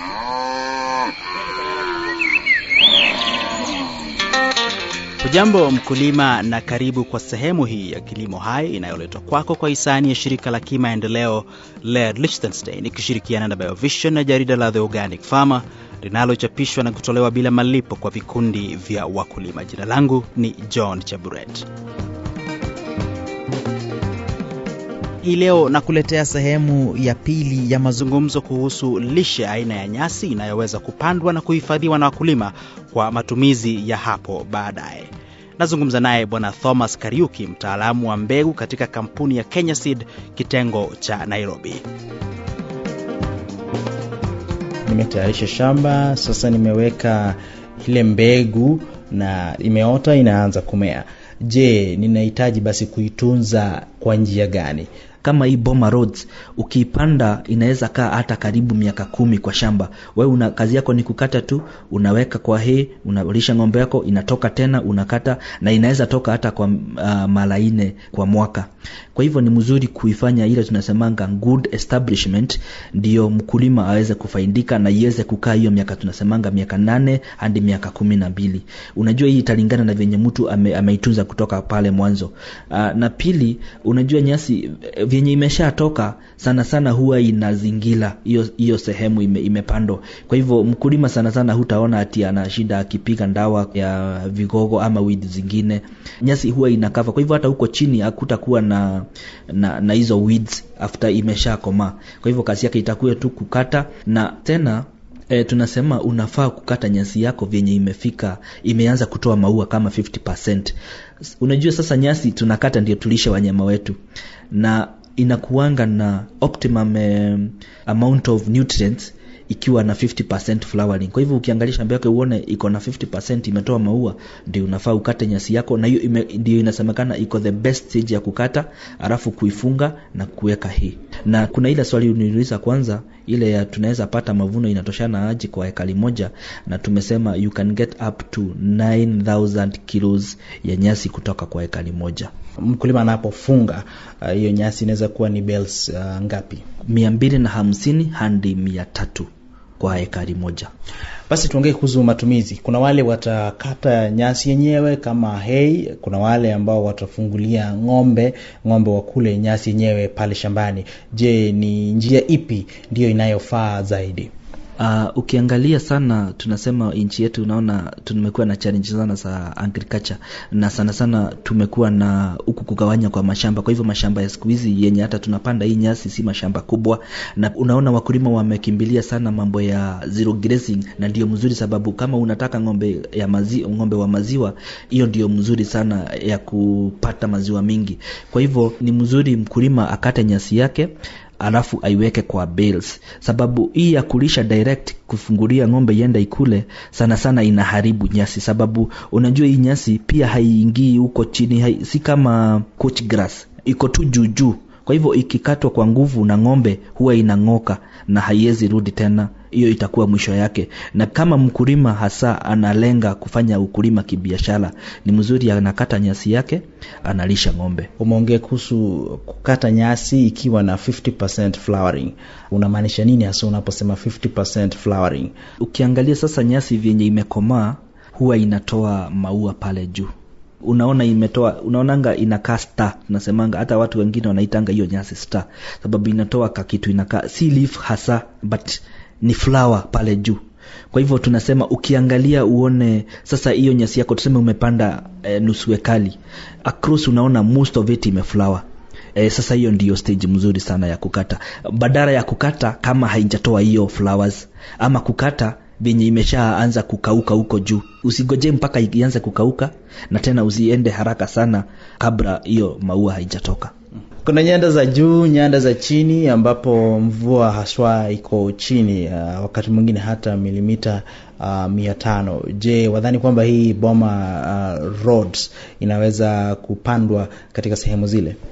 Hujambo mkulima, na karibu kwa sehemu hii ya Kilimo Hai inayoletwa kwako kwa hisani ya shirika la kimaendeleo LED Liechtenstein ikishirikiana na Biovision na jarida la The Organic Farmer linalochapishwa na kutolewa bila malipo kwa vikundi vya wakulima. Jina langu ni John Chaburet. Hii leo nakuletea sehemu ya pili ya mazungumzo kuhusu lishe aina ya nyasi inayoweza kupandwa na kuhifadhiwa na wakulima kwa matumizi ya hapo baadaye. Nazungumza naye Bwana Thomas Kariuki, mtaalamu wa mbegu katika kampuni ya Kenya Seed kitengo cha Nairobi. Nimetayarisha shamba sasa, nimeweka ile mbegu na imeota, inaanza kumea. Je, ninahitaji basi kuitunza kwa njia gani? kama hii Boma Roads ukiipanda inaweza kaa hata karibu miaka kumi kwa shamba. Wewe una kazi yako ni kukata tu, unaweka kwa hii, unalisha ng'ombe yako, inatoka tena unakata, na inaweza toka hata kwa uh, mara nne kwa mwaka. Kwa hivyo ni mzuri kuifanya ile tunasemanga good establishment, ndio mkulima aweze kufaidika na iweze kukaa hiyo miaka tunasemanga miaka nane hadi miaka kumi na mbili. Unajua hii italingana na venye mtu ame, ameitunza kutoka pale mwanzo. Uh, na pili, unajua nyasi vyenye imeshatoka sana sana huwa inazingira hiyo hiyo sehemu ime, imepandwa. Kwa hivyo mkulima sana sana hutaona ati ana shida akipiga ndawa ya vigogo ama weed zingine. Nyasi huwa inakava. Kwa hivyo hata huko chini hakutakuwa na na, na hizo weeds after imeshakomaa. Kwa hivyo kazi yake itakuwa tu kukata na tena E, tunasema unafaa kukata nyasi yako vyenye imefika imeanza kutoa maua kama 50%. Unajua sasa nyasi tunakata ndio tulishe wanyama wetu na inakuanga na optimum eh, amount of nutrients ikiwa na 50% flowering. Kwa hivyo ukiangalia shamba yako uone iko na 50% imetoa maua, ndio unafaa ukate nyasi yako, na hiyo ndio inasemekana iko the best stage ya kukata, alafu kuifunga na kuweka hii. Na kuna ile swali uniuliza kwanza, ile ya tunaweza pata mavuno inatoshana aje kwa ekari moja, na tumesema you can get up to 9000 kilos ya nyasi kutoka kwa ekari moja. Mkulima anapofunga hiyo uh, nyasi inaweza kuwa ni bales uh, ngapi? mia mbili na hamsini hadi mia tatu kwa ekari moja. Basi tuongee kuhusu matumizi. Kuna wale watakata nyasi yenyewe kama hay, kuna wale ambao watafungulia ng'ombe, ng'ombe wakule nyasi yenyewe pale shambani. Je, ni njia ipi ndiyo inayofaa zaidi? Uh, ukiangalia sana tunasema nchi yetu unaona tumekuwa na challenge sana za agriculture na sana sana tumekuwa na huku kugawanya kwa mashamba. Kwa hivyo mashamba ya siku hizi yenye hata tunapanda hii nyasi si mashamba kubwa, na unaona wakulima wamekimbilia sana mambo ya zero grazing, na ndio mzuri sababu kama unataka ng'ombe ya mazi, ng'ombe wa maziwa, hiyo ndio mzuri sana ya kupata maziwa mingi. Kwa hivyo ni mzuri mkulima akate nyasi yake alafu aiweke kwa bales, sababu hii ya kulisha direct kufungulia ng'ombe ienda ikule sana sana inaharibu nyasi, sababu unajua hii nyasi pia haiingii huko chini hai, si kama couch grass iko tu juu juu. Kwa hivyo ikikatwa kwa nguvu na ng'ombe huwa inang'oka na haiwezi rudi tena, hiyo itakuwa mwisho yake. Na kama mkulima hasa analenga kufanya ukulima kibiashara, ni mzuri anakata nyasi yake, analisha ng'ombe. Umeongea kuhusu kukata nyasi ikiwa na 50% flowering, unamaanisha nini hasa unaposema 50% flowering? Ukiangalia sasa nyasi vyenye imekomaa huwa inatoa maua pale juu unaona imetoa unaonanga inakaa star tunasemanga hata watu wengine wanaitanga hiyo nyasi star sababu inatoa kakitu inakaa si leaf hasa but ni flower pale juu kwa hivyo tunasema ukiangalia uone sasa hiyo nyasi yako tuseme umepanda e, nusu ekali across unaona most of it imeflower E, sasa hiyo ndiyo stage mzuri sana ya kukata badala ya kukata kama haijatoa hiyo flowers ama kukata venye imeshaanza kukauka huko juu usigoje mpaka ianze kukauka na tena usiende haraka sana kabla hiyo maua haijatoka kuna nyanda za juu nyanda za chini ambapo mvua haswa iko chini uh, wakati mwingine hata milimita uh, mia tano je wadhani kwamba hii boma uh, roads inaweza kupandwa katika sehemu zile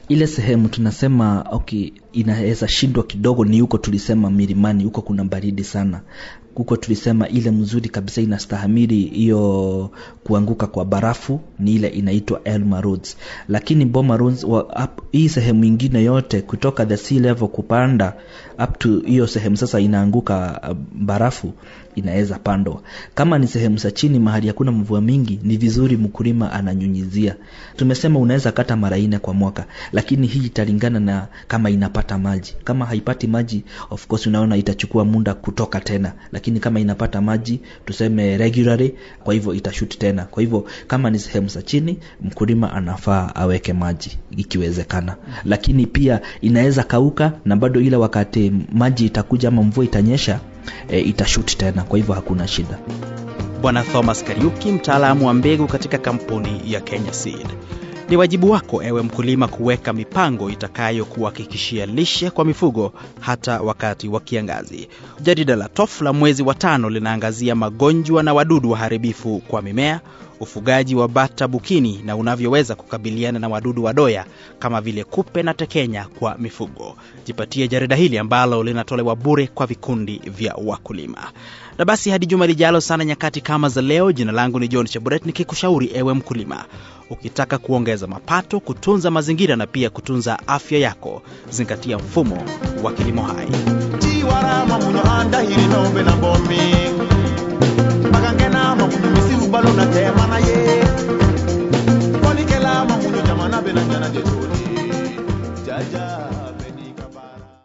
ile sehemu tunasema okay, inaweza shindwa kidogo ni huko tulisema milimani huko kuna baridi sana huko tulisema ile mzuri kabisa inastahamili hiyo kuanguka kwa barafu ni ile inaitwa Elma Roads, lakini Boma Roads wa, up, hii sehemu ingine yote kutoka the sea level kupanda up to hiyo sehemu sasa inaanguka uh, barafu inaweza pandwa. Kama ni sehemu za chini mahali hakuna mvua mingi, ni vizuri mkulima ananyunyizia. Tumesema unaweza kata mara nne kwa mwaka, lakini hii italingana na kama inapata maji. Kama haipati maji, of course unaona itachukua muda kutoka tena, lakini kama inapata maji tuseme regularly, kwa hivyo itashuti tena. Kwa hivyo kama ni sehemu za chini, mkulima anafaa aweke maji ikiwezekana, lakini pia inaweza kauka na bado ile wakati maji itakuja ama mvua itanyesha e, itashuti tena, kwa hivyo hakuna shida. Bwana Thomas Kariuki, mtaalamu wa mbegu katika kampuni ya Kenya Seed. Ni wajibu wako ewe mkulima kuweka mipango itakayokuhakikishia lishe kwa mifugo hata wakati wa kiangazi. Jarida la TOF la mwezi wa tano linaangazia magonjwa na wadudu waharibifu kwa mimea, ufugaji wa bata bukini na unavyoweza kukabiliana na wadudu wadoya kama vile kupe na tekenya kwa mifugo. Jipatie jarida hili ambalo linatolewa bure kwa vikundi vya wakulima. Na basi hadi juma lijalo sana nyakati kama za leo, jina langu ni John Chaburet nikikushauri ewe mkulima, ukitaka kuongeza mapato, kutunza mazingira na pia kutunza afya yako, zingatia mfumo wa kilimo hai. chiwarama muno andahiri nombe na bomi magangena makundu misiru balo na tema na ye